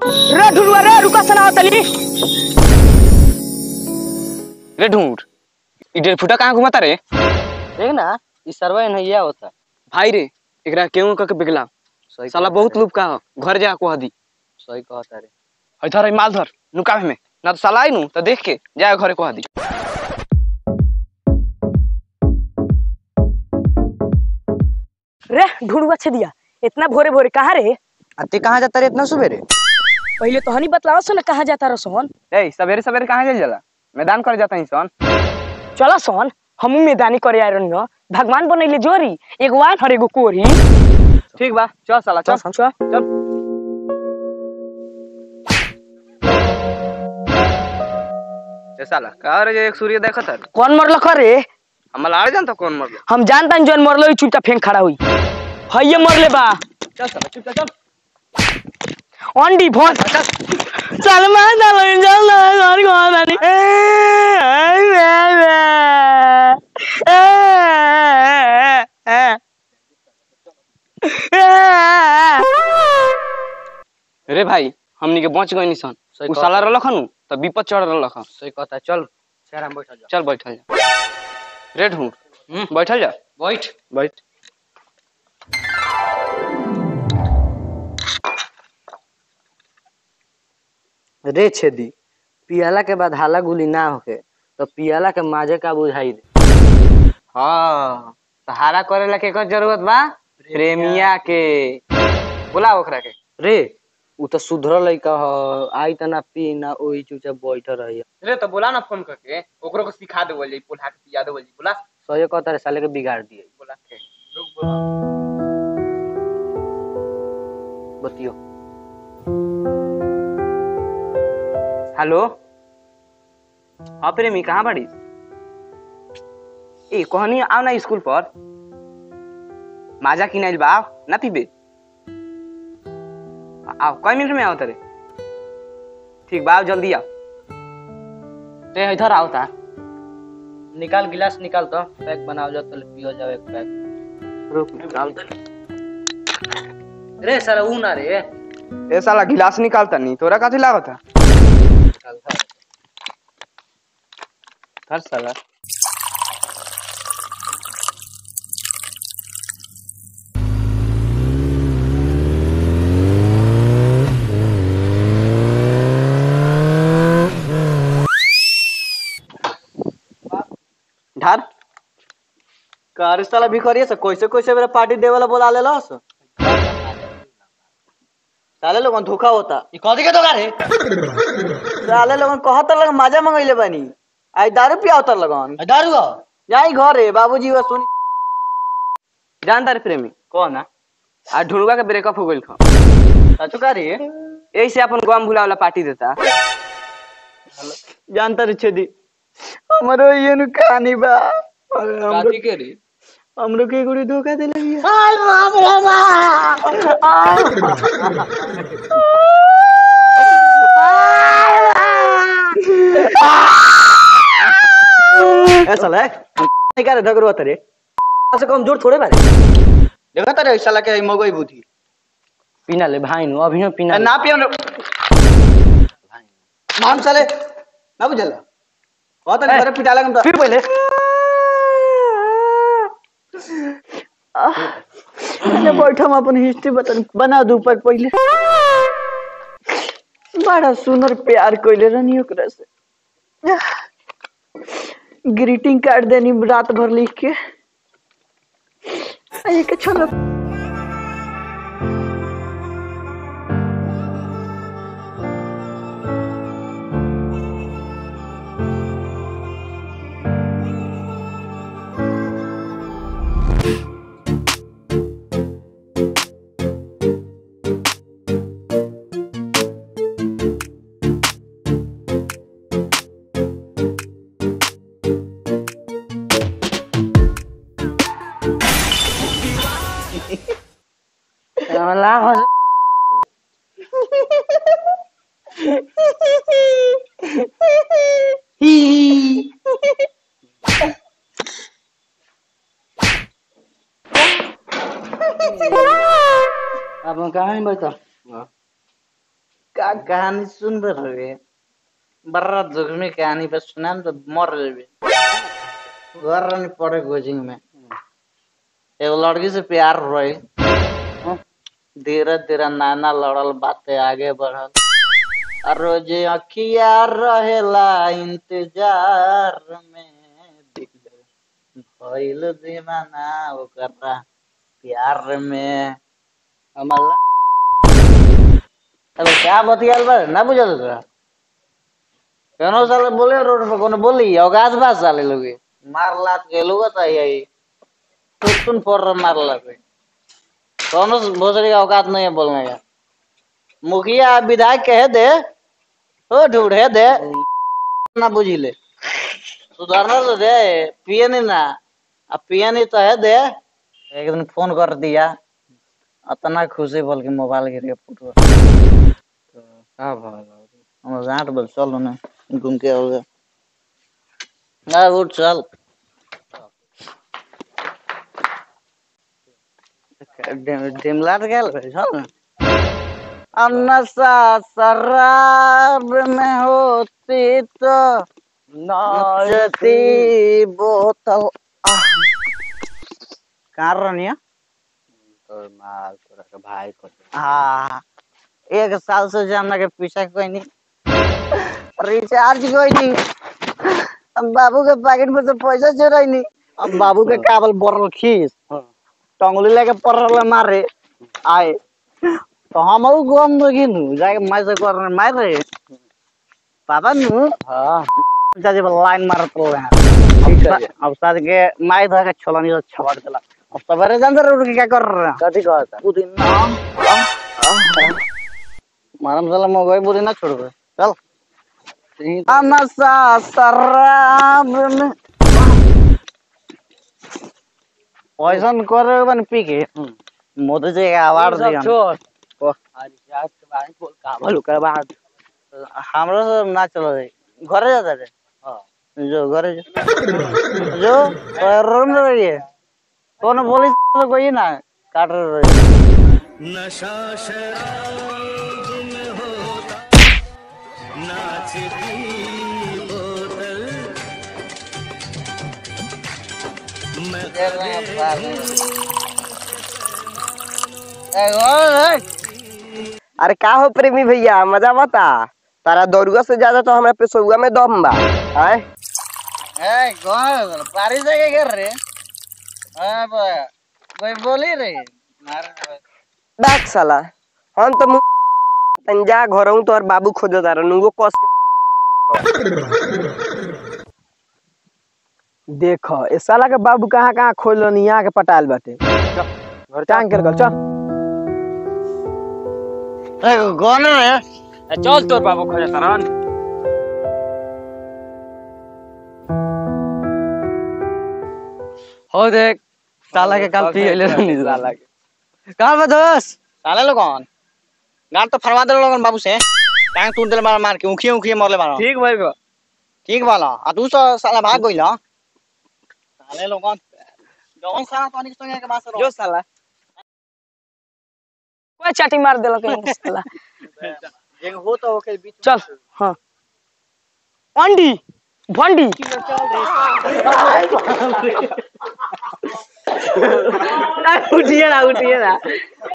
रे ढुलुआ रे रुका सना तली रे ढूंढ ई डेढ़ फुटा कहाँ घुमाता रे देख ना ई सरवा नैया होता भाई रे एकरा केहू कह के बिगला सही साला बहुत लूप का ह घर जा कह दी सही कहता रे है धर है माल धर नुकावे में ना तो साला आई नु तो देख के जाए घरे कह दी रे ढुलुआ छे दिया इतना भोरे भोरे कहाँ रे अति कहाँ जाता रे इतना सुबेरे पहले तो हनी बतलाओ सो ना कहाँ जाता रहो सोन ए सवेरे सवेरे कहाँ चल जाला मैदान कर जाता इंसान चला सोन हमू मैदानी करे आए रही भगवान बनैले जोरी एगो आन हर एगो कोरी ठीक बा चल साला चल चल चल चल ए साला का रे एक सूर्य देखत है कौन मरल रे हम लाड़ जानता कौन मर गया हम जानता जोन मरलो ही चुपचाप फेंक खड़ा हुई हइये मरले बा चल साला चुप चल अंडी फोन चल मार चल चल घर घर आनी रे भाई हमनी के बच गए निशान सही उ कहता साला रहलख नु तो विपद चढ़ रहलख सही कहता चल शहर हम बैठा जा चल बैठल जा रे ढूंढ बैठल जा बैठ बैठ रे छेदी पियाला के बाद हाला गुली ना होके तो पियाला के माजे का बुझाई दे हाँ सहारा करे ला के जरूरत बा प्रेमिया के बोला ओकरा के रे उ तो सुधरल लइका ह आई त ना पी ना ओही चुपचाप बैठ रही रे तो बोला ना फोन करके ओकरो को सिखा देवल जाई पुल्हा के पिया देवल जाई बोला सही कहता रे साले के बिगाड़ दिए बोला के लोग बोला बतियो हेलो हाँ प्रेमी कहाँ बाड़ी ए कहनी आओ ना स्कूल पर माजा किनाइल बा आओ ना पीबे आओ कई मिनट में आओ तेरे ठीक बा आओ जल्दी आओ रे इधर आओ ता निकाल गिलास निकाल तो पैक बनाओ जा तो पियो जाओ एक पैक रुक निकाल रे साला ऊ ना रे ए साला गिलास निकालता नहीं तोरा काथे लागत है निकाल धर धर साला ढार कार साला भिखरिए से कैसे कैसे मेरा पार्टी देवे ला बोला ले लस साले लोगन धोखा होता ई कथी के धोखा रे साले लोगन कहत लग मजा मंगइले बानी आई दारू पिया उतर लगन दारू जाई घरे बाबूजी वा सुनी जानता रे प्रेमी कौन है आ ढुलुआ के ब्रेकअप हो गइल खा सचो का रे यही से अपन गम भुला वाला पार्टी देता जानता रे छेदी हमरो ये नु कहानी बा अरे हमरो के रे हमरो के गुड़ी धोखा देले बिया ऐसा ले नहीं करे ढगरो तरे ऐसे कम जोर थोड़े बारे देखा तरे ऐसा लगे मगोई बुद्धि पीना ले भाई नु अभी न पीना ना पियो नाम साले ना बुझल कहत नहीं घरे पिटा लगन फिर पहले अरे बैठ हम अपन हिस्ट्री बता बना दू पर पहले बड़ा सुंदर प्यार कोइले रहनी ओकरा से ग्रीटिंग कार्ड देनी रात भर लिख के आ ये के छोड़ो अब कहाँ बैठा का कहानी सुन रहे बड़ा जोखमी कहानी पे सुना तो मर जेबे घर रहनी पड़े कोचिंग में एगो लड़की से प्यार रही धीरे धीरे नाना लड़ल बातें आगे बढ़ल और रोजे अखिया रहेला इंतजार में भइल दीवाना ओकरा प्यार में हमला अरे क्या बतियाल बा ना बुझल तोरा केनो साले बोले रोड पे कोनो बोली औगाज बात साले लोगे मार लात के लोग तो यही सुन फोड़ रहा मार लात के कोनो भोसड़ी का औकात नहीं है बोलने का मुखिया विधायक कह दे ओ ढूंढे दे ना बुझी ले सुधारना तो दे पिए नहीं ना अब पिए नहीं तो है दे एक दिन फोन कर दिया अतना खुशी बोल के मोबाइल गिर के फुटवा का भल हम जाट बोल चल ना घूम के आओगे ना उठ चल डिमलाट गेल रहे चल ना अब नशा शराब में होती तो नचती बोतल आह। कहाँ रहनी है तोर माल तोरा के भाई को हाँ एक साल से जामना के पीछा कोई नहीं रिचार्ज कोई नहीं अब बाबू के पैकेट में से पैसा चोराई नहीं अब बाबू के काबल बोरल खीस टंगली लेके पड़ल मारे आए तो हम गम गिनू जाके मैं से कर मार रहे पापा नु हां जाजे लाइन मारत रहे ठीक है अब साथ के माई धर के छोलनी से छवाड़ देला अब सवेरे जान उठ के क्या कर रहे हैं कथी कहता पुदीना मारम साला मोबाइल बुरी ना छोड़ दे चल नशा शराब में पॉइजन करे बन पी के मोदी जी के आवाज दिया छोड़ ओ। आज आज के बारे में बोल का भल ओकर बाद हमरो से ना चलो रे घरे जाता रे हां जो घरे जो जो रूम में रहिए कौन बोली तो कोई ना काट रहे अरे का हो प्रेमी भैया मजा बता तारा दौड़ुआ से ज्यादा तो हमारे पेशुआ में दम बा आय ए कौन बारिश है क्या कर रहे हां कोई बोली रे मार डाक साला हम तो मु- तंजा घर हूँ तो और बाबू खोजो तारा नुगो कस देख ए साला के बाबू कहाँ कहाँ खोल यहाँ के पटाल बाटे घर टांग कर चल ए कौन रे चल तोर बाबू खोजे तरन हो देख साला के काल पी ले साला के कहां बा दोस्त साले लोग कौन गांड तो फरवा दे लोगन बाबू से टांग टूट दे मार मार के उखिए उखिए मरले मारो ठीक भाई बा ठीक वाला आ तू तो साला भाग गइल ह साले लोगन जौन साला तोनी के संगे के बास जो साला कोई चाटी मार देलक इनके साला एक हो तो ओके बीच में चल हाँ अंडी भंडी उठिए ना उठिए ना